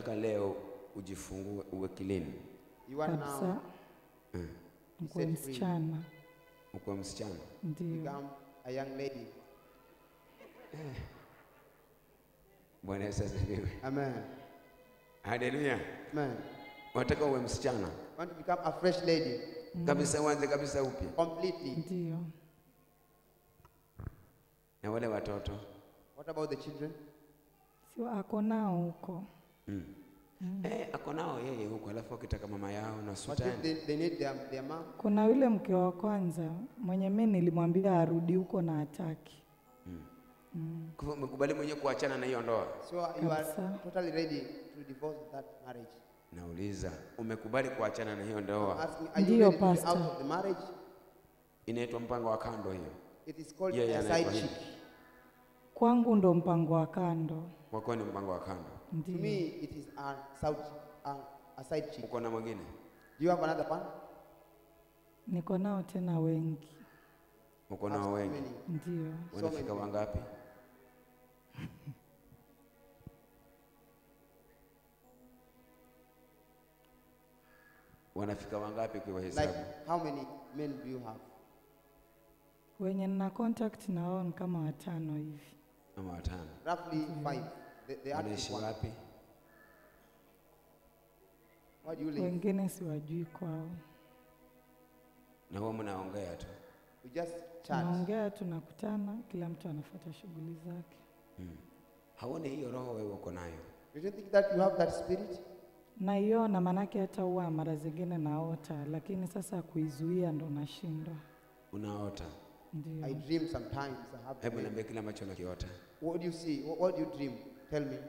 unataka leo ujifungue uwe clean, You want kabisa now mkuwe set free. msichana ukuwe msichana. ndio become a young lady. Bwana Yesu asifiwe. Amen. Haleluya. Amen. Unataka uwe msichana Want to become a fresh lady kabisa, uanze kabisa upya. completely. ndio Na wale watoto What about the children? sio ako nao huko mm. Eh, ako nao yeye huko, alafu akitaka mama yao na What if sultani they, they need their, their mom? kuna yule mke wa kwanza mwenye mi nilimwambia arudi huko na hataki Kwa hivyo umekubali mwenyewe kuachana na hiyo ndoa. So you are Kabisa. totally ready to divorce that marriage. Nauliza, umekubali kuachana na hiyo I'm ndoa? asking, are you Ndiyo, ready to be out Pastor. of the marriage? Inaitwa mpango wa kando hiyo. It is called Yeah, yeah, a side anaitwa chick. hivi. kwangu ndo mpango wa kando Kwa kuwa ni mpango wa kando. To ndio me, it is a, side, a, a side chick. Uko na mwingine? Do you have another one? niko nao tena wengi Uko Have nao so wengi? many. ndio So Wanafika many. wangapi? Wanafika wangapi kwa Like, hesabu? how many men do you have? wenye nina contact na wao ni kama watano hivi Ama watano. Roughly five. The, the active Wanaishi one. wapi? Where do you live? wengine siwajui kwao Na huwa mnaongea tu. We just chat. tunaongea tunakutana kila mtu anafuata shughuli zake Haone hiyo roho wewe uko nayo. You don't think that you have that spirit? naiona maanake hata huwa mara zingine naota lakini sasa kuizuia ndo nashindwa Unaota. ndio I dream sometimes. I have Hebu dream. niambie kile ambacho unakiota. What do you see? What, what do you dream? Tell me.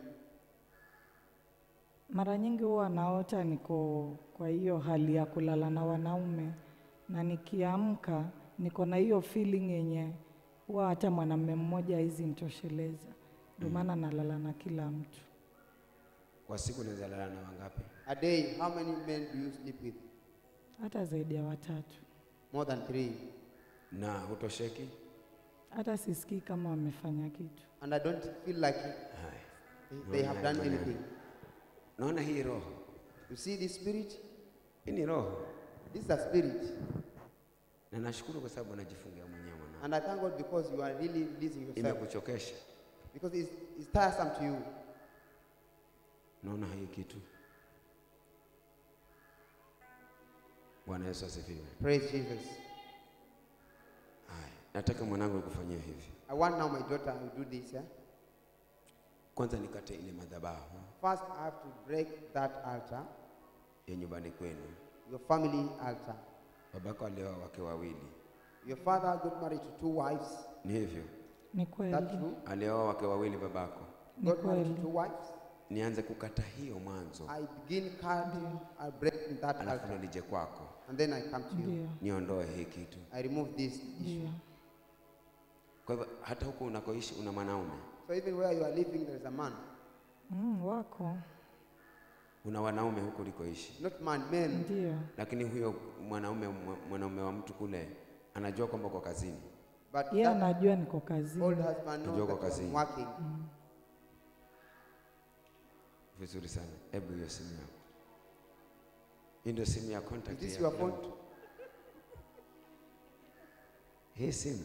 mara nyingi huwa naota niko kwa hiyo hali ya kulala na wanaume na nikiamka niko na hiyo feeling yenye huwa hata mwanamume mmoja hizi nitosheleza ndio maana nalala na kila mtu Kwa siku unaweza lala na wangapi? A day, how many men do you sleep with? hata zaidi ya watatu More than three. Na hutosheki? hata sisikii kama wamefanya kitu And I don't feel like Hai. they, they have done Maneno. anything. Naona hii roho. You see this spirit? Hii ni roho. This is a spirit. Na nashukuru kwa sababu unajifungia mwenyewe mwanangu. And I thank God because you are really releasing yourself. Imekuchokesha. Because it's, it's tiresome to you. Naona hii kitu. Bwana Yesu asifiwe. Praise Jesus. Haya, nataka mwanangu nikufanyie hivi. I want now my daughter to do this. Yeah? Kwanza nikate ile madhabahu First, I have to break that altar, ya nyumbani kwenu. your family altar. Babako alioa wake wawili, Your father got married to two wives. ni hivyo? ni That kweli true? Alioa wake wawili babako. ni Got married to kweli two wives. Nianze kukata hiyo mwanzo, I begin cutting, I break that alafu ndo altar, nije kwako and then I come to you. ndio niondoe hii kitu. I remove this issue. ndio Kwa hivyo hata huko unakoishi una mwanaume, So even where you are living, there is a man. mm, wako una wanaume huko ulikoishi, Not man, men. ndio lakini huyo mwanaume mwanaume wa mtu kule anajua kwamba uko kazini. But yeye that anajua niko old kazini husband Najua knows uko that you are kazini. working. Vizuri sana. Hebu hiyo simu yako, hii ndio simu ya contact Is this ya your ya phone? mtu. Hii simu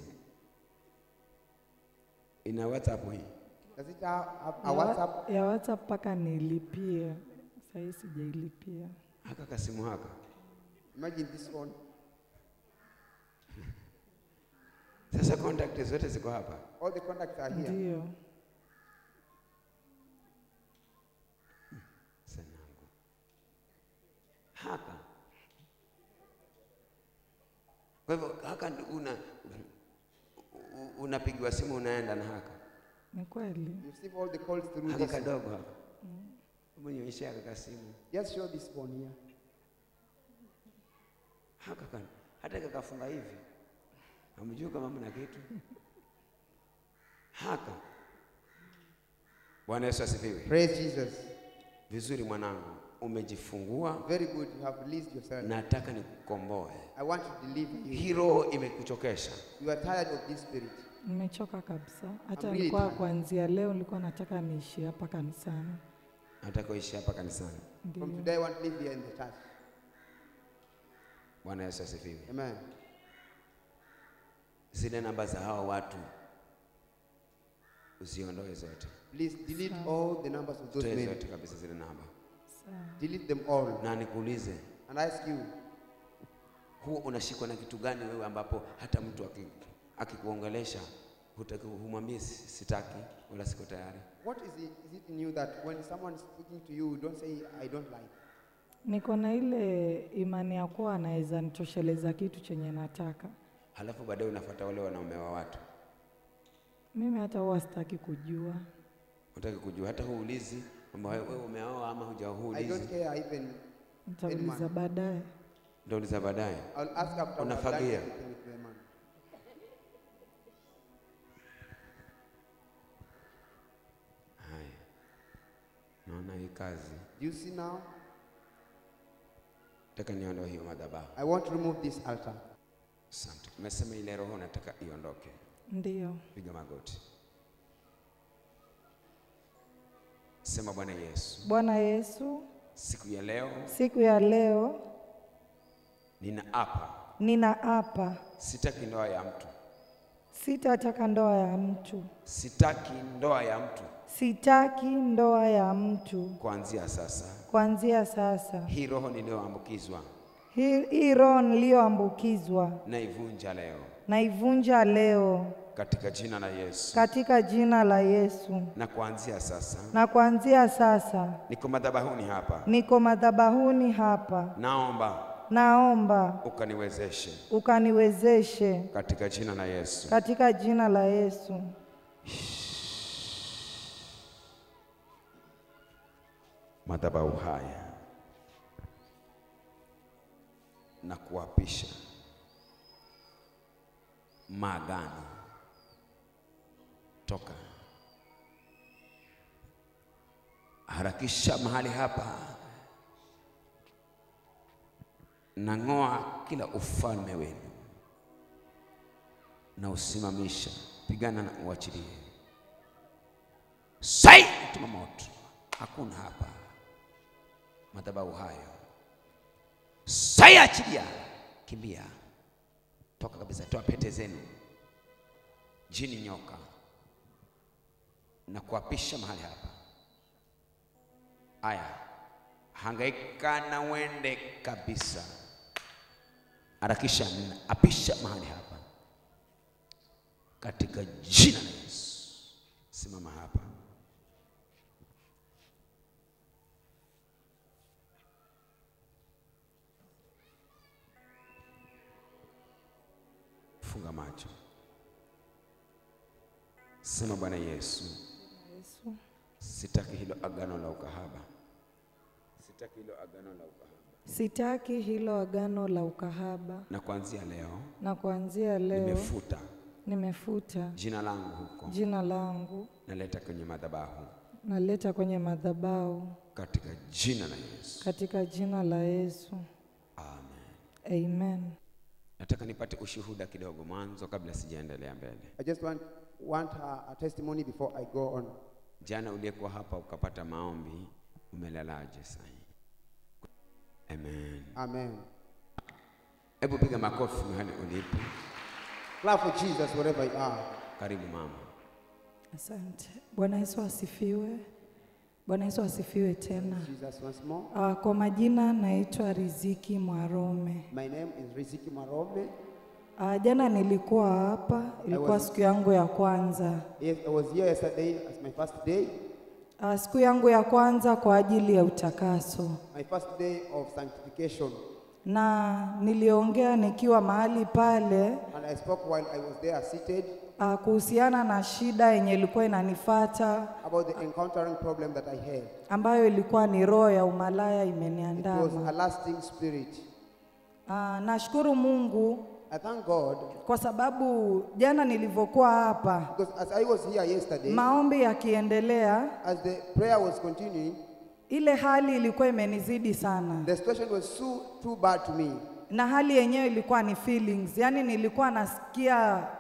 ina WhatsApp hii. Does it have, have a ya, wa- WhatsApp? ya WhatsApp mpaka nilipie sahii sijailipia Haka kasimu haka Imagine this one. sasa, contact zote ziko hapa. All the contacts are here. ndio Sanangu haka. Kwa hivyo haka ndi- una u- unapigiwa simu unaenda na haka ni kweli You receive all the calls through haka this. kadogo haka. Hebu nionyeshe haka kasimu Just show this phone here. haka kana hata kakafunga hivi, hamjui kama mna kitu haka. Bwana Yesu asifiwe. Praise Jesus. Vizuri mwanangu, umejifungua, Very good. You have released yourself. nataka nikukomboe. I want to deliver you. Hii roho imekuchokesha. You are tired of this spirit. nimechoka kabisa hata really nilikuwa tired. kuanzia leo nilikuwa nataka niishi hapa kanisani nataka uishi hapa kanisani. From Ndio. today, I want to live here in the church. Bwana Yesu asifiwe. Amen. Zile namba za hawa watu uziondoe zote, Please delete all the numbers of those toe men. zote kabisa zile namba, Sawa. Delete them all. na nikuulize, And I ask you, huwa unashikwa na kitu gani wewe, ambapo hata mtu aki- akikuongelesha hutaki, humwambie "Si- sitaki wala siko tayari? what is it, is it in you that when someone is speaking to you, you don't say, I don't like? Niko na ile imani ya kuwa anaweza nitosheleza kitu chenye nataka. Halafu baadaye unafuata wale wanaume wa watu, Mimi hata huwa sitaki kujua. hutaki kujua, hata huulizi kwamba wewe wewe umeoa ama I don't hujahuulizi, care even. Nitauliza baadaye. ndio uliza baadaye. I'll ask after I've done Unafagia. everything with the man. Haya, naona hii kazi, Do you see now? nataka niondoe hiyo madhabahu. I want to remove this altar. Asante. Umesema ile roho nataka iondoke. Ndio. Piga magoti, sema Bwana Yesu, Bwana Yesu, siku ya leo siku ya leo ninaapa ninaapa sitaki ndoa ya mtu, sitataka ndoa ya mtu, sitaki ndoa ya mtu sitaki ndoa ya mtu. kuanzia sasa. Kuanzia sasa, Hii roho niliyoambukizwa hii hii roho niliyoambukizwa naivunja leo naivunja leo katika jina la Yesu, katika jina la Yesu, na kuanzia sasa na kuanzia sasa niko madhabahuni hapa, niko madhabahuni hapa, naomba naomba ukaniwezeshe ukaniwezeshe katika jina la Yesu. katika jina la Yesu. madhabahu haya na kuapisha maagano toka harakisha mahali hapa, nang'oa kila ufalme wenu na usimamisha, pigana na uachilie. Sai tuma moto, hakuna hapa madhabahu hayo. Sai achilia, kimbia, toka kabisa, toa pete zenu, jini nyoka, na kuapisha mahali hapa. Aya, hangaika na uende kabisa, harakisha, na apisha mahali hapa katika jina la Yesu. Simama hapa. Funga macho, sema Bwana Yesu, Yesu, sitaki hilo agano la ukahaba, sitaki hilo agano la ukahaba, sitaki hilo agano la ukahaba, na kuanzia leo na kuanzia leo nimefuta nimefuta jina langu huko, jina langu, naleta kwenye madhabahu naleta kwenye madhabahu katika jina la Yesu. katika jina la Yesu. Amen. Amen. Nataka nipate ushuhuda kidogo mwanzo kabla sijaendelea mbele. I just want, want a, a testimony before I go on. Jana uliyekuwa hapa ukapata maombi, umelalaje sasa? Amen. Amen. Hebu piga makofi mahali ulipo. Clap for Jesus wherever you are. Karibu mama. Asante. Bwana Yesu asifiwe. Bwana Yesu asifiwe tena. Jesus once more. Uh, kwa majina naitwa Riziki Mwarome. My name is Riziki Marome. Uh, jana nilikuwa hapa, ilikuwa was- siku yangu ya kwanza. Yes, I was here yesterday as my first day, Uh, siku yangu ya kwanza kwa ajili ya utakaso, my first day of sanctification. na niliongea nikiwa mahali pale And I spoke while I was there seated uh, kuhusiana na shida yenye ilikuwa inanifata about the encountering problem that I had. ambayo ilikuwa ni roho ya umalaya It was a imeniandama. lasting spirit. Uh, nashukuru Mungu I thank God kwa sababu jana nilivyokuwa hapa because as I was here yesterday, maombi yakiendelea, as the prayer was continuing, ile hali ilikuwa imenizidi sana, the situation was so too bad to me. na hali yenyewe ilikuwa ni feelings, yaani nilikuwa nasikia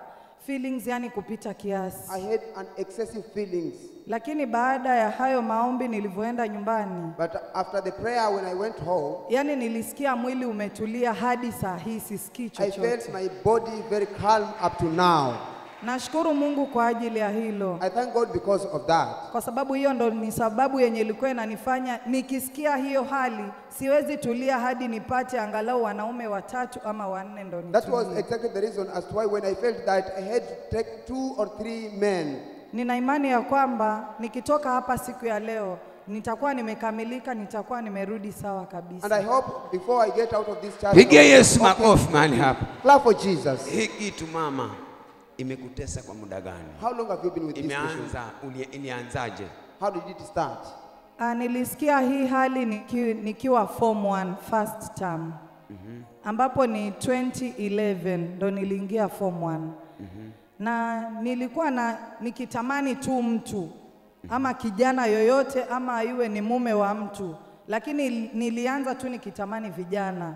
feelings yani kupita kiasi. I had an excessive feelings. Lakini baada ya hayo maombi nilivyoenda nyumbani, But after the prayer, when I went home, yani nilisikia mwili umetulia hadi saa hii sisikii I chochote. felt my body very calm up to now. Nashukuru Mungu kwa ajili ya hilo, I thank God because of that. kwa sababu hiyo ndo ni sababu yenye ilikuwa inanifanya nikisikia hiyo hali siwezi tulia hadi nipate angalau wanaume watatu ama wanne ndo That was nitulie. exactly the reason as to why when I felt that I had to take two or three men. Nina imani ya kwamba nikitoka hapa siku ya leo nitakuwa nimekamilika, nitakuwa nimerudi sawa And I kabisa. hope before I get out of this church, Pigia I will- Yesu makofi mahali hapa. clap for Jesus. Hii kitu mama imekutesa kwa muda gani? How long have you been with this issue? Imeanza uli- ilianzaje? How did it start? Ah, nilisikia hii hali niki, nikiwa form 1 first term ambapo ni 2011 ndo niliingia form 1 na nilikuwa na nikitamani tu mtu ama kijana yoyote ama iwe ni mume wa mtu, lakini nilianza tu nikitamani vijana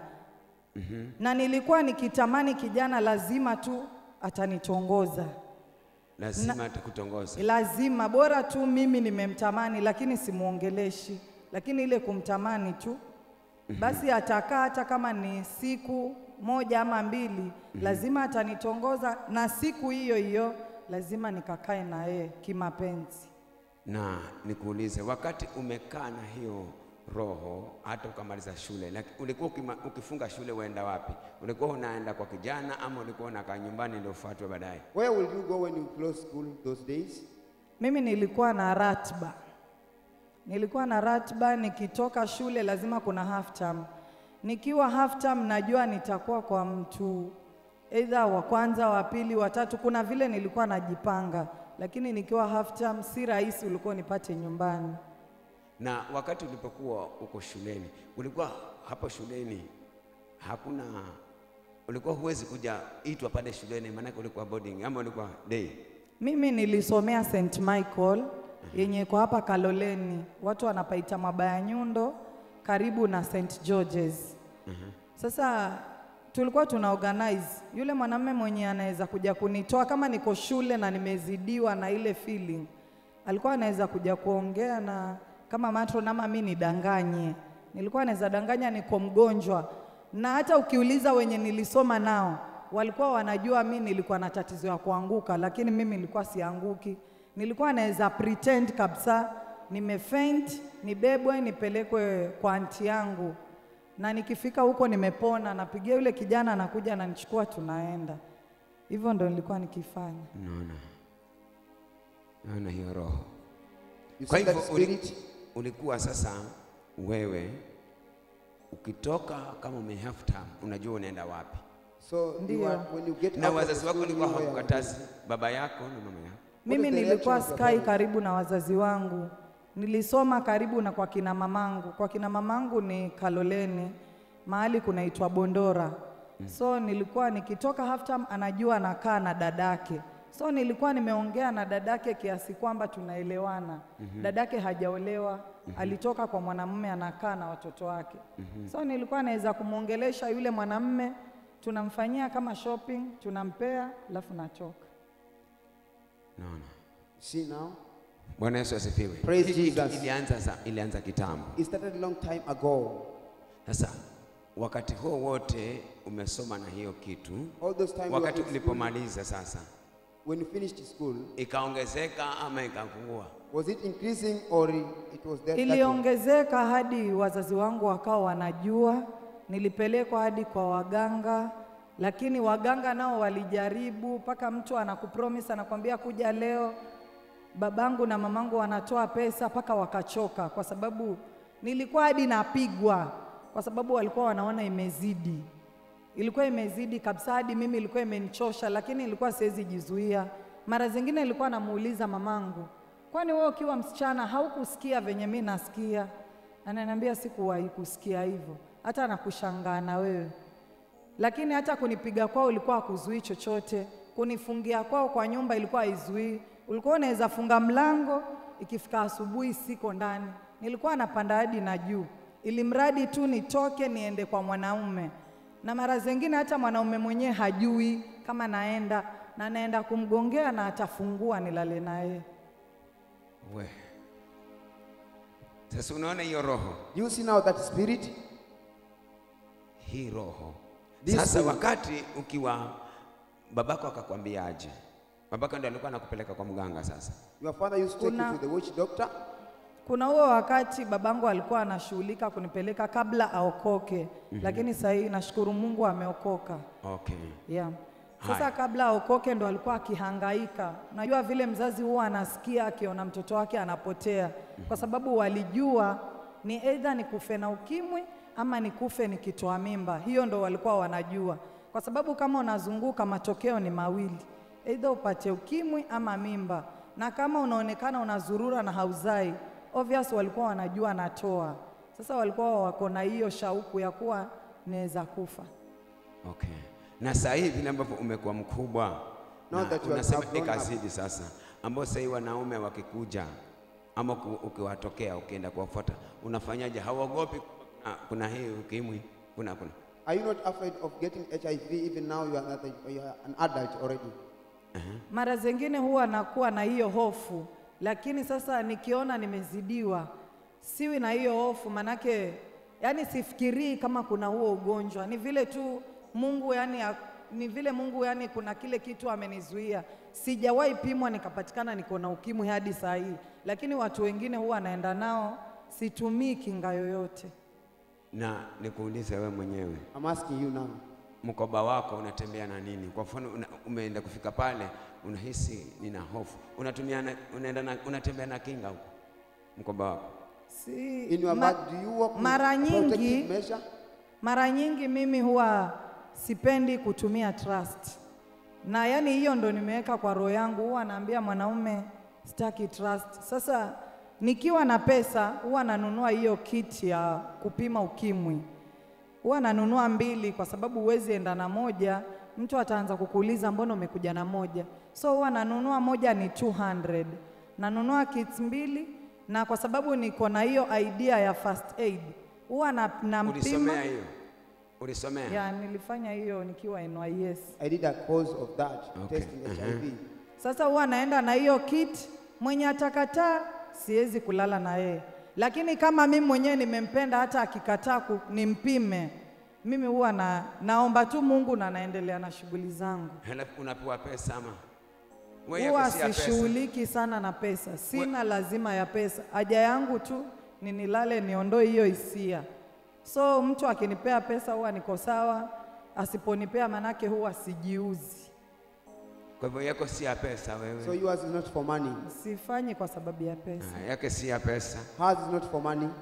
na nilikuwa nikitamani kijana lazima tu atanitongoza Lazima atakutongoza. lazima bora tu mimi nimemtamani, lakini simuongeleshi, lakini ile kumtamani tu basi atakaa hata kama ni siku moja ama mbili, lazima atanitongoza, na siku hiyo hiyo lazima nikakae na yeye kimapenzi. Na nikuulize, wakati umekaa na hiyo roho hata ukamaliza shule, lakini ulikuwa ukima, ukifunga shule uenda wapi? Ulikuwa unaenda kwa kijana ama ulikuwa unakaa nyumbani ndio ufuatwe baadaye? Where will you go when you close school those days? Mimi nilikuwa na ratiba, nilikuwa na ratiba, nikitoka shule lazima kuna half term. Nikiwa half term najua nitakuwa kwa mtu either wa kwanza, wa pili, wa tatu. Kuna vile nilikuwa najipanga, lakini nikiwa half term si rahisi ulikuwa nipate nyumbani. Na wakati ulipokuwa uko shuleni, ulikuwa hapo shuleni hakuna, ulikuwa huwezi kuja itwa pale shuleni, maanake ulikuwa boarding ama ulikuwa day? Mimi nilisomea St Michael yenye iko hapa Kaloleni, watu wanapaita Mabaya Nyundo, karibu na St George's. Sasa tulikuwa tuna organize yule mwanamume mwenye anaweza kuja kunitoa kama niko shule na nimezidiwa na ile feeling, alikuwa anaweza kuja kuongea na kama matron ama mi nidanganye. Nilikuwa naweza danganya niko mgonjwa, na hata ukiuliza wenye nilisoma nao walikuwa wanajua mi nilikuwa na tatizo ya kuanguka, lakini mimi nilikuwa sianguki. Nilikuwa naweza pretend kabisa nimefaint, nibebwe nipelekwe kwa anti yangu, na nikifika huko nimepona, napigia yule kijana, anakuja ananichukua, tunaenda. Hivyo ndo nilikuwa nikifanya. Unaona, naona hiyo roho. You Kwa see hivyo that uli, spirit? ulikuwa sasa wewe ukitoka kama ume half term, unajua unaenda wapi, So you Ndio. are, when you get na out of the wazazi wako school, walikuwa you know where you are hawakukatazi, baba yako na mama yako. Mimi is the nilikuwa reaction of your skai parents? karibu na wazazi wangu, nilisoma karibu na kwa kina mamangu. Kwa kina mamangu ni Kaloleni, mahali kunaitwa Bondora. So nilikuwa nikitoka half term, anajua nakaa na dadake. So nilikuwa nimeongea na dadake kiasi kwamba tunaelewana. Dadake hajaolewa, alitoka kwa mwanamume anakaa na watoto wake. So nilikuwa naweza kumwongelesha yule mwanamume, tunamfanyia kama shopping, tunampea, alafu natoka. Naona. See now? Bwana Yesu asifiwe. Praise Hii kitu Jesus. Ilianza, za- ilianza kitambo. It started a long time ago. Sasa wakati huo wote umesoma na hiyo kitu, All those time you wakati were in school, ulipomaliza sasa when you finished school, ikaongezeka ama ikapungua? was it increasing or it was that? that way? Iliongezeka hadi wazazi wangu wakawa wanajua, nilipelekwa hadi kwa waganga, lakini waganga nao walijaribu, mpaka mtu anakupromise anakwambia kuja leo. Babangu na mamangu wanatoa pesa mpaka wakachoka, kwa sababu nilikuwa hadi napigwa, kwa sababu walikuwa wanaona imezidi, ilikuwa imezidi kabisa, hadi mimi ilikuwa imenichosha, lakini ilikuwa siwezi jizuia. Mara zingine nilikuwa namuuliza mamangu, kwani wewe ukiwa msichana haukusikia venye mi nasikia? Ananiambia sikuwahi kusikia hivyo, hata nakushangaa na wewe lakini hata kunipiga kwao ilikuwa hakuzuii chochote, kunifungia kwao kwa nyumba ilikuwa haizuii. Ulikuwa unaweza funga mlango, ikifika asubuhi siko ndani, nilikuwa napanda hadi na juu, ili mradi tu nitoke niende kwa mwanaume. Na mara zingine hata mwanaume mwenyewe hajui kama naenda, na naenda kumgongea na atafungua nilale naye. We. Sasa unaona hiyo roho, Do you see now that spirit? hii roho. This Sasa will- wakati ukiwa babako akakwambia aje, babako ndio alikuwa anakupeleka kwa mganga sasa. Your father used to take Kuna- you to the witch doctor. Kuna huo wakati babangu alikuwa anashughulika kunipeleka kabla aokoke, lakini sasa hii nashukuru Mungu ameokoka. Okay. Yeah. Sasa Haya. kabla aokoke ndo alikuwa akihangaika. Najua vile mzazi huwa anasikia akiona mtoto wake anapotea, kwa sababu walijua ni aidha nikufe na ukimwi ama nikufe nikitoa mimba. Hiyo ndo walikuwa wanajua, kwa sababu kama unazunguka matokeo ni mawili, aidha upate ukimwi ama mimba, na kama unaonekana unazurura na hauzai, obvious walikuwa wanajua natoa. Sasa walikuwa wako na hiyo shauku ya kuwa naweza kufa. Okay. Na sasa hivi vile ambavyo umekuwa mkubwa Now na that you are unasema grown up. ikazidi sasa, ambao sasa hivi wanaume wakikuja ama ku- ukiwatokea ukienda kuwafuata unafanyaje? Hawaogopi? Ah, kuna hii ukimwi, kuna kuna Are you not afraid of getting HIV even now you are, not, you are an adult already? Mara zingine huwa nakuwa na hiyo hofu, lakini sasa nikiona nimezidiwa, siwi na hiyo hofu, manake yani sifikirii kama kuna huo ugonjwa. Ni vile tu Mungu yani, a- ni vile Mungu yani, kuna kile kitu amenizuia. Sijawahi pimwa nikapatikana niko na ukimwi hadi saa hii, lakini watu wengine huwa naenda nao, situmii kinga yoyote. na nikuulize wewe mwenyewe, I'm asking you now. mkoba wako unatembea na nini? Kwa mfano una, umeenda kufika pale, unahisi nina hofu, unatumia na, unaenda na, unatembea na kinga huko mkoba wako Si, In your ma- bag, do you work with mara a protective nyingi measure? Mara nyingi mimi huwa sipendi kutumia trust, na yani hiyo ndo nimeweka kwa roho yangu. Huwa naambia mwanaume sitaki trust. Sasa nikiwa na pesa huwa nanunua hiyo kit ya kupima ukimwi, huwa nanunua mbili kwa sababu huwezi enda na moja, mtu ataanza kukuuliza mbona umekuja na moja. So huwa nanunua moja ni 200 nanunua kits mbili, na kwa sababu niko na hiyo idea ya first aid huwa na, nampima ulisomea hiyo? Ulisomea? ya nilifanya hiyo nikiwa NYS. I did a course of that, Okay. testing HIV. Sasa huwa naenda na hiyo kit, mwenye atakataa siwezi kulala na yeye, lakini kama mimi mwenyewe nimempenda, hata akikataa ku- nimpime, mimi huwa na, naomba tu Mungu na naendelea na shughuli zangu. Halafu unapewa pesa ama wewe yako Huwa si ya pesa? sishughuliki sana na pesa, sina lazima ya pesa. Haja yangu tu ni nilale, niondoe hiyo hisia. So mtu akinipea pesa huwa niko sawa, asiponipea manake huwa sijiuzi. Kwa hivyo yako si ya pesa wewe. So yours is not for money. Sifanyi kwa sababu ya pesa. Ah, yake si ya pesa, Hers is not for money.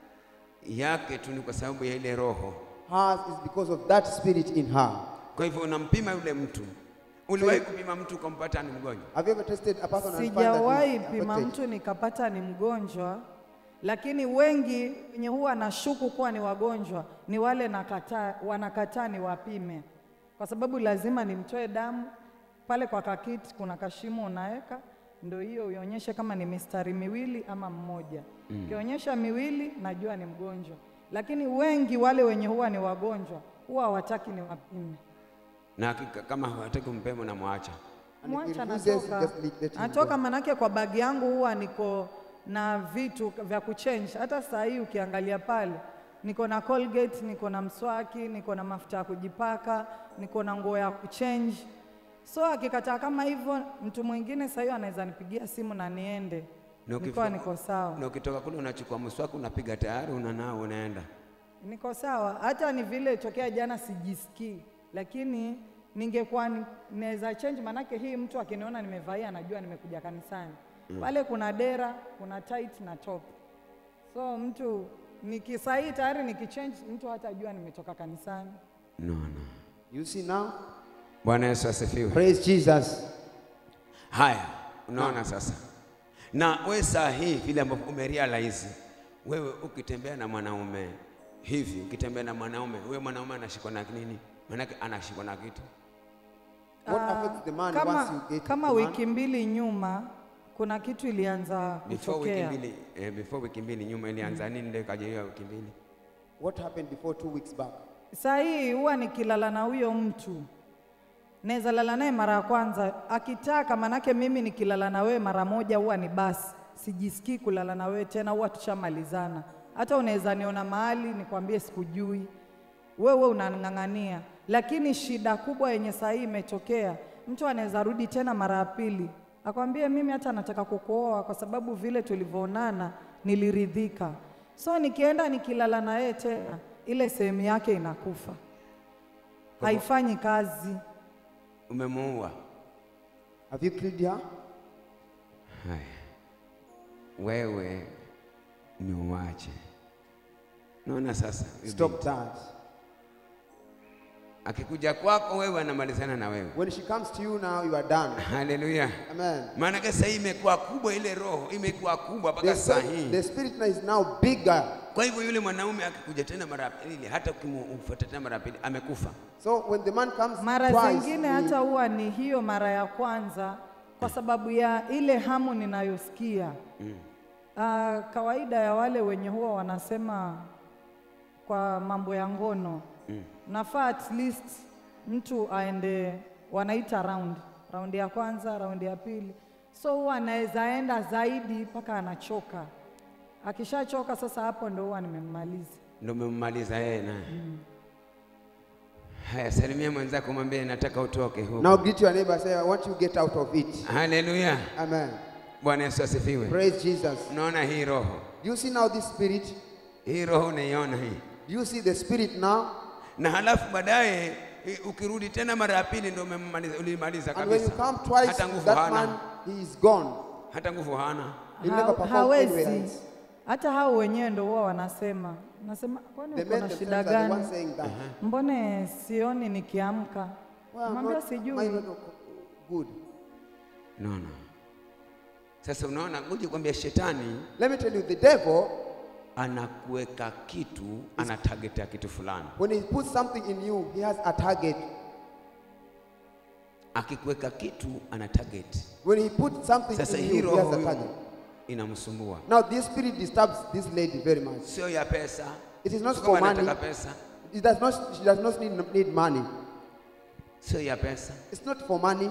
yake tu ni kwa sababu ya ile roho. Hers is because of that spirit in her. Kwa hivyo unampima yule mtu. Uliwahi kupima mtu ukampata ni mgonjwa? Have you ever tested a person and found that Sijawahi he's pima affected? mtu nikapata ni mgonjwa, lakini wengi wenye huwa nashuku kuwa ni wagonjwa ni wale nakataa, wanakataa ni wapime, kwa sababu lazima nimtoe damu pale kwa kakiti, kuna kashimo unaweka, ndio hiyo uionyeshe kama ni mistari miwili ama mmoja. Ukionyesha miwili, najua ni mgonjwa, lakini wengi wale wenye huwa ni wagonjwa huwa hawataki ni wapime. Na hakika kama hawataki kumpema unamwacha. And if he Mwacha refuses, natoka, just let- let him natoka go. manake kwa bagi yangu huwa niko na vitu vya kuchange. Hata saa hii ukiangalia pale niko na Colgate, niko na mswaki, niko na mafuta ya kujipaka, niko na nguo ya kuchange. So akikataa kama hivyo, mtu mwingine saa hiyo anaweza nipigia simu na niende, Na nikuwa ukifika- niko sawa, Na ukitoka kule unachukua mswaki unapiga tayari unanao unaenda. niko sawa. Hata ni vile tokea jana sijisikii, lakini ningekuwa ni- naweza change, manake hii mtu akiniona nimevalia anajua nimekuja kanisani. Pale kuna dera, kuna tight na top, so mtu nikisahii tayari nikichange, mtu hatajua nimetoka kanisani. No, no. You see now? Bwana Yesu asifiwe. Praise Jesus. Haya, unaona sasa. Na we saa hii vile ambavyo umerealize wewe ukitembea na mwanaume hivi, ukitembea na mwanaume, huyo mwanaume anashikwa na nini? Maanake anashikwa na kitu. What Ah, affects the man kama, once you get kama the man? wiki mbili nyuma kuna kitu ilianza Before wiki kutokea. mbili, eh, before wiki mbili nyuma ilianza nini ndio ikaja hiyo wiki mbili? What happened before two weeks back? Saa hii huwa nikilala na huyo mtu naweza lala naye mara ya kwanza akitaka, manake mimi nikilala na wewe mara moja huwa ni basi, sijisikii kulala na wewe tena, huwa tushamalizana. Hata unaweza niona mahali nikwambie sikujui, wewe unang'ang'ania. Lakini shida kubwa yenye saa hii imetokea, mtu anaweza rudi tena mara ya pili akwambie mimi hata nataka kukuoa kwa sababu vile tulivyoonana niliridhika. So nikienda nikilala na yeye tena, ile sehemu yake inakufa, haifanyi kazi. Umemuua. Have you killed her? Haya, wewe ni uwache. Naona sasa huyu Stop binti, that. akikuja kwako wewe anamalizana na wewe. When she comes to you now, you are done. Haleluya! Amen. Maanake sasa hii imekuwa kubwa, ile roho imekuwa kubwa The mpaka saa spirit, hii. the spirit now is now bigger. Kwa hivyo yule mwanaume akikuja tena mara ya pili, hata ukimfuata tena mara ya pili, amekufa. So when the man comes Mara twice, zingine he- hata huwa ni hiyo mara ya kwanza, kwa sababu ya ile hamu ninayosikia. Ah, kawaida ya wale wenye huwa wanasema kwa mambo ya ngono nafaa at least mtu aende, wanaita round, raundi ya kwanza, raundi ya pili, so huwa anaweza enda zaidi mpaka anachoka. Akishachoka sasa, hapo ndo huwa nimemmaliza. Ndio umemmaliza yeye naye. Haya, salimia mwenzako, mwambie nataka utoke huko. now greet your neighbor. Say, I want you to get out of it. Haleluya, Amen. Bwana Yesu asifiwe. Praise Jesus. Unaona hii roho, Do you see now this spirit? hii roho unaiona hii, Do you see the spirit now? na halafu baadaye i- ukirudi tena mara ya pili ndio umemmaliza, ulimaliza And when you kabisa. come twice, hata nguvu that hana, man he is gone. hata nguvu hana. He'll Ha- never perform hawezi anywhere else. hata hao wenyewe ndo huwa wanasema nasema kwani The uko men na shida themselves are the gani ones saying that. mbone sioni nikiamka Well, I'm mwambia not- mine sijui not good. No, no. Sasa unaona, ngoja kwambia, shetani Let me tell you, the devil, anakuweka kitu, ana target ya kitu fulani. when he puts something in you, he has a target. Akikuweka kitu, ana target. When he puts something Sasa in hii you, he has roho a target. inamsumbua, Now, this spirit disturbs this lady very much. sio ya pesa. It is not Sio for kama money. anataka pesa, It does not, she does not need, need money. sio ya pesa. It's not for money.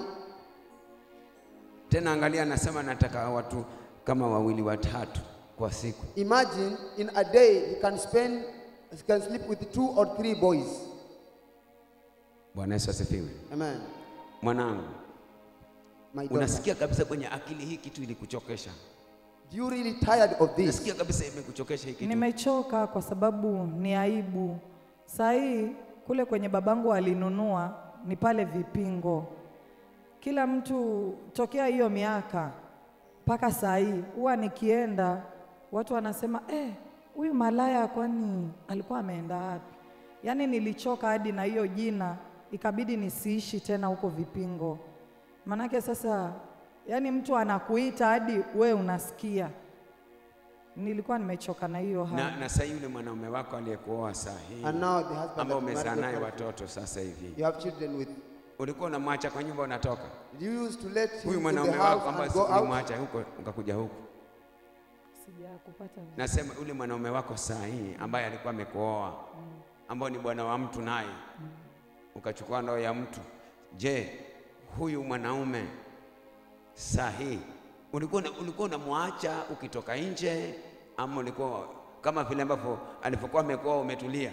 Tena angalia, anasema nataka watu kama wawili watatu kwa siku. Imagine in a day he can spend, he can sleep with two or three boys. Bwana Yesu asifiwe. Amen. Mwanangu, My daughter. unasikia kabisa kwenye akili hii kitu ilikuchokesha, Do you really tired of this? unasikia kabisa imekuchokesha hii kitu. nimechoka kwa sababu ni aibu saa hii kule kwenye babangu alinunua ni pale vipingo kila mtu tokea hiyo miaka mpaka saa hii huwa nikienda watu wanasema eh, huyu malaya kwani alikuwa ameenda wapi yaani nilichoka hadi na hiyo jina ikabidi nisiishi tena huko vipingo manake sasa yaani mtu anakuita hadi we unasikia nilikuwa nimechoka na hiyo hali na, na sasa yule mwanaume wako aliyekuoa saa hii And now the husband ambao that you umezaa married naye your watoto sasa hivi, You have children with. ulikuwa unamwacha kwa nyumba unatoka, Did you used to let him huyu in the mwanaume house wako ambaye and go out? ulimwacha huko ukakuja huku, sijakupata vizuri. nasema yule mwanaume wako saa hii ambaye alikuwa amekuoa, ambao ni bwana wa mtu naye ukachukua ndoa ya mtu. Je, huyu mwanaume saa hii ulikuwa una- ulikuwa unamwacha ukitoka nje, ama ulikuwa kama vile ambavyo alivyokuwa amekuoa umetulia?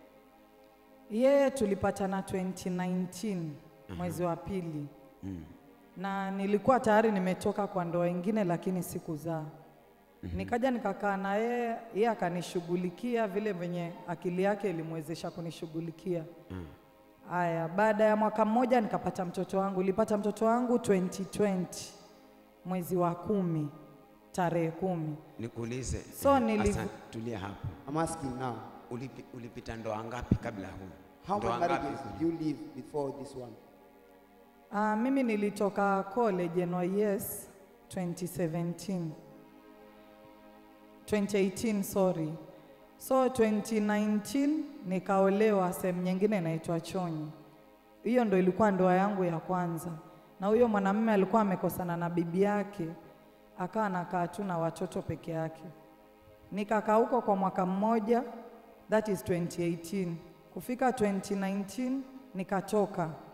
Yeye tulipatana 2019 mwezi wa pili na nilikuwa tayari nimetoka kwa ndoa ingine, lakini sikuzaa. Nikaja nikakaa na yeye, yeye akanishughulikia vile venye akili yake ilimwezesha kunishughulikia. Aya, baada ya mwaka mmoja nikapata mtoto wangu. Nilipata mtoto wangu 2020 mwezi wa kumi tarehe kumi. Nikuulize, So eh, nili- Hassan, tulia hapo. I'm asking now. Ulipi, ulipita ndoa ngapi kabla ya huyu? How Ndoa many marriages ngapi? did you live before this one? Uh, mimi nilitoka college NYS 2017 2018 sorry. So 2019 nikaolewa sehemu nyingine inaitwa Chonyi. Hiyo ndo ilikuwa ndoa yangu ya kwanza, na huyo mwanamume alikuwa amekosana na bibi yake, akawa anakaa tu na watoto peke yake. Nikakaa huko kwa mwaka mmoja, that is 2018. Kufika 2019 nikatoka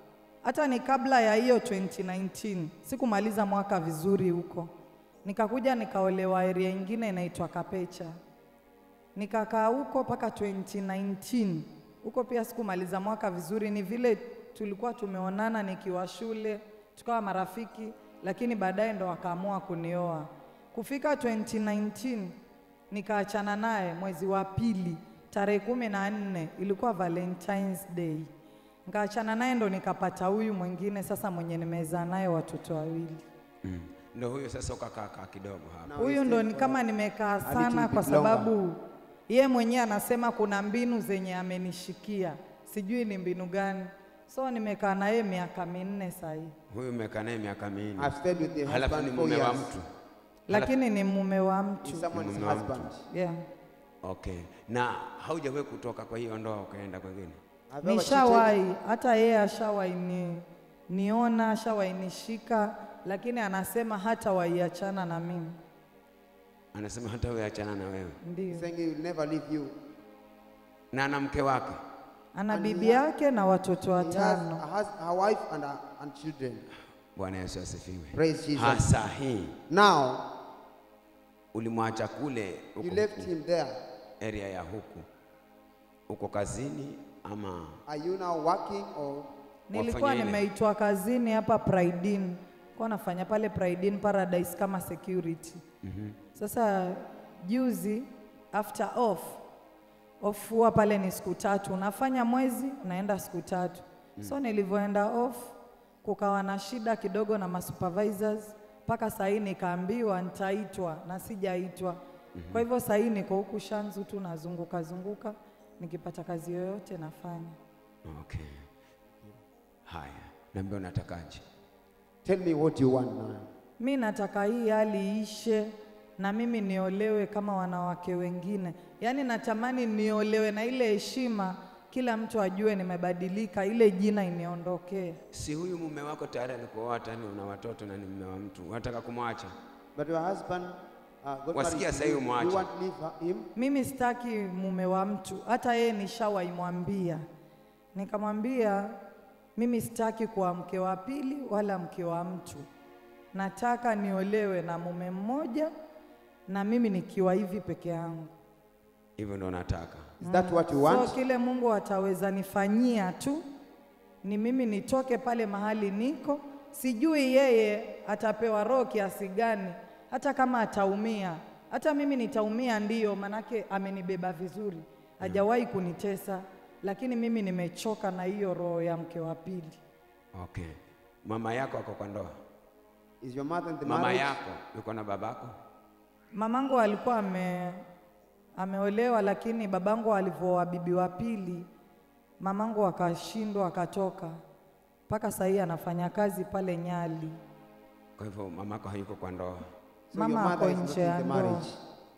hata ni kabla ya hiyo 2019 sikumaliza mwaka vizuri huko, nikakuja nikaolewa area ingine inaitwa Kapecha, nikakaa huko mpaka 2019 huko pia sikumaliza mwaka vizuri, ni vile tulikuwa tumeonana nikiwa shule tukawa marafiki, lakini baadaye ndo wakaamua kunioa. Kufika 2019 nikaachana naye mwezi wa pili tarehe kumi na nne ilikuwa Valentine's Day. Nikaachana naye ndo nikapata huyu mwingine sasa mwenye nimezaa naye watoto wawili. Mm. Ndio huyo sasa ukakaa kaa kidogo hapa. Now Huyu we ndo stay ni for kama nimekaa little sana bit kwa longer. sababu ye mwenyewe anasema kuna mbinu zenye amenishikia, sijui ni mbinu gani. So nimekaa na yeye miaka minne sahii, Huyu umekaa naye miaka minne. I've stayed with the Halafu ni husband four mume wa years. mtu. lakini ni mume wa He's mtu someone's Mume wa mtu. husband. yeah. Okay. Na haujawahi kutoka kwa hiyo ndoa ukaenda kwingine? Have you ever cheated? Nishawahi, hata yeye ashawahi ni, niona ashawahi nishika, lakini anasema hata waiachana na mimi. Anasema hata wewe achana na wewe. Ndio, Saying he will never leave you. Na na mke wake. ana And he bibi has- yake na watoto He has, watano. has a wife and, a, and children. Bwana Yesu asifiwe. Praise Jesus. Hasa hii Now, ulimwacha kule you huko left huku, him there. area ya huku. Uko kazini ama Are you now working or Nilikuwa wafanya ile? nimeitwa kazini hapa Pride kwa nafanya pale Pride Inn Paradise kama security. Sasa juzi after off off huwa pale ni siku tatu, unafanya mwezi unaenda siku tatu. So nilivyoenda off kukawa na shida kidogo na masupervisors mpaka saa hii nikaambiwa nitaitwa na sijaitwa. Kwa hivyo saa hii niko huku Shanzu tu nazunguka zunguka, nikipata kazi yoyote nafanya. Okay. Haya. Niambia unatakaje? tell me what you want now? Mi nataka hii hali ishe na mimi niolewe kama wanawake wengine. Yaani natamani niolewe na ile heshima, kila mtu ajue nimebadilika, ile jina iniondokee. Si huyu mume wako tayari alikuoa hata ni una watoto na ni mume wa mtu. Unataka kumwacha? But your husband uh, got Wasikia married sasa to you. hiyo mwache. You want to leave her- him? Mimi sitaki mume wa mtu, hata yeye nishawaimwambia, nikamwambia mimi sitaki kuwa mke wa pili wala mke wa mtu, nataka niolewe na mume mmoja na mimi nikiwa hivi peke yangu. Hivyo ndo nataka. Is that what you want? So kile Mungu ataweza nifanyia tu ni mimi nitoke pale mahali niko, sijui yeye atapewa roho kiasi gani, hata kama ataumia, hata mimi nitaumia, ndiyo, manake amenibeba vizuri, hajawahi kunitesa, lakini mimi nimechoka na hiyo roho ya mke wa pili. Okay. Mama yako ako kwa ndoa? Is your mother in the Mama marriage? yako yuko na babako? Mamangu alikuwa ame, ameolewa, lakini babangu alivyoa bibi wa pili, mamangu akashindwa akatoka, mpaka sasa hii anafanya kazi pale Nyali. Kwa hivyo mamako hayuko kwa ndoa. So Mama your mother ako is not nje in ya the ndoa. marriage.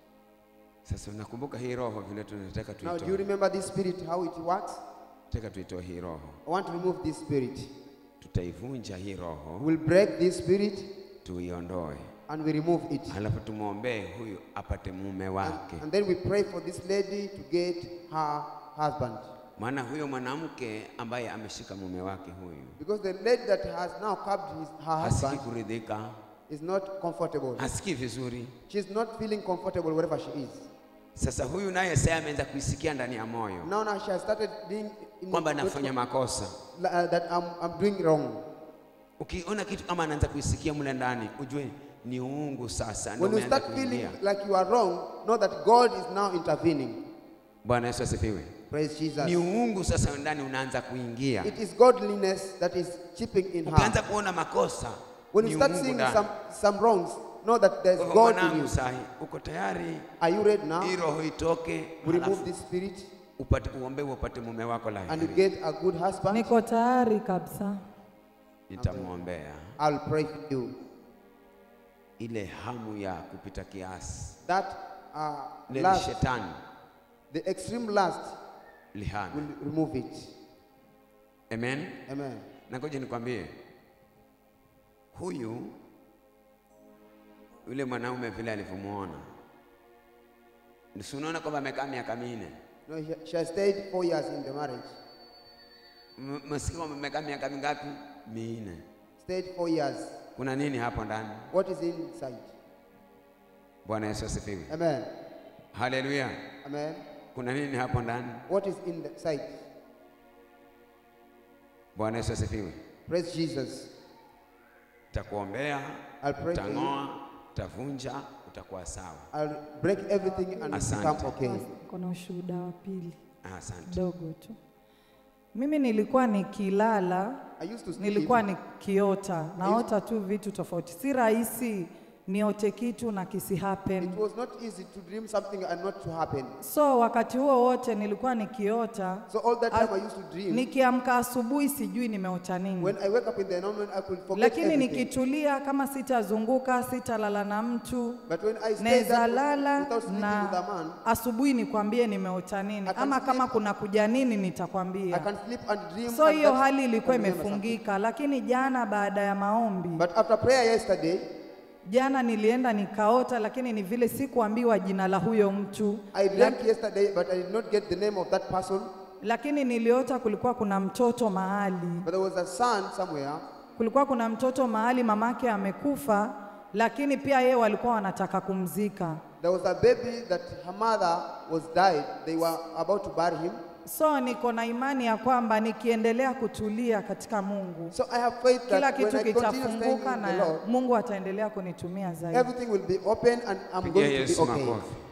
Sasa unakumbuka hii roho vile tunataka Now, do you tuitoe. remember this spirit, how it works? Tunataka tuitoe hii roho. I want to remove this spirit. Tutaivunja hii roho, We'll break this spirit tuiondoe. and we remove it. Halafu tumwombee huyu apate mume wake. And then we pray for this lady to get her husband. Maana huyo mwanamke ambaye ameshika mume wake huyu Because the lady that has now curbed his, her hasikii husband kuridhika, is not comfortable. hasikii vizuri. She's not feeling comfortable wherever she is. Sasa huyu naye sasa ameanza kuisikia ndani ya moyo Now, now she has started being in kwamba anafanya makosa. uh, that I'm, I'm doing wrong. Ukiona kitu kama anaanza kuisikia mle ndani, ujue ni uungu sasa ndio When you umeanza start feeling kuingia. like you are wrong, know that God is now intervening. Bwana Yesu asifiwe. Praise Jesus. Ni uungu sasa ndani unaanza kuingia. It is godliness that is chipping in her. Ukianza kuona makosa When ni you start uungu seeing ndani. some, some wrongs, know that there's Kwa hivyo God in mwanangu, you. sahi uko tayari Are you ready now? hii roho itoke, We remove halafu this spirit upate uombe upate mume wako and you laheri. get a good husband. Niko tayari kabisa. Nitamwombea I'll pray for you. ile hamu ya kupita kiasi, That uh, ile lust, shetani the extreme lust, lihana. will remove it. Amen. Amen. Na ngoja nikwambie, huyu yule mwanaume vile alivyomwona, si unaona kwamba amekaa miaka minne, No, she, she has stayed four years in the marriage. M- msikia kwamba amekaa miaka mingapi? minne. Stayed four years. Kuna nini hapo ndani? What is inside? Bwana Yesu asifiwe. Amen. Haleluya. Amen. Kuna nini hapo ndani? What is inside? Bwana Yesu asifiwe. Praise Jesus. Takuombea, I'll pray for you. utang'oa, utavunja, utakuwa sawa. I'll break everything and Asante. become okay. Kuna ushuhuda wa pili Ah, Asante. dogo tu. Mimi nilikuwa nikilala, I used to sleep. nilikuwa nikiota, naota tu vitu tofauti. Si rahisi niote kitu na kisi happen. It was not easy to dream something and not to happen. So wakati huo wote nilikuwa nikiota, So all that time As- I used to dream. nikiamka asubuhi sijui nimeota nini. When I wake up in the morning, I could forget lakini everything. nikitulia kama sitazunguka sitalala na mtu But when I stay naweza that lala without sleeping with a na man, asubuhi nikwambie nimeota nini I can ama sleep- kama kuna kuja nini I nitakwambia can sleep and dream. so and hiyo that- hali ilikuwa and remember something. imefungika lakini jana baada ya maombi But after prayer yesterday, jana nilienda nikaota lakini ni vile sikuambiwa jina la huyo mtu I dreamt yesterday, but I did not get the name of that person. lakini niliota kulikuwa kuna mtoto mahali But there was a son somewhere. kulikuwa kuna mtoto mahali mamake amekufa lakini pia yeye walikuwa wanataka kumzika There was a baby that her mother was died. They were about to bury him. So niko na imani ya kwamba nikiendelea kutulia katika Mungu, So I have faith kila that when kitu I continue staying kitafunguka in the na Lord, Mungu ataendelea kunitumia zaidi. everything will be open and I'm Pigia going to be Yesu okay. makofi.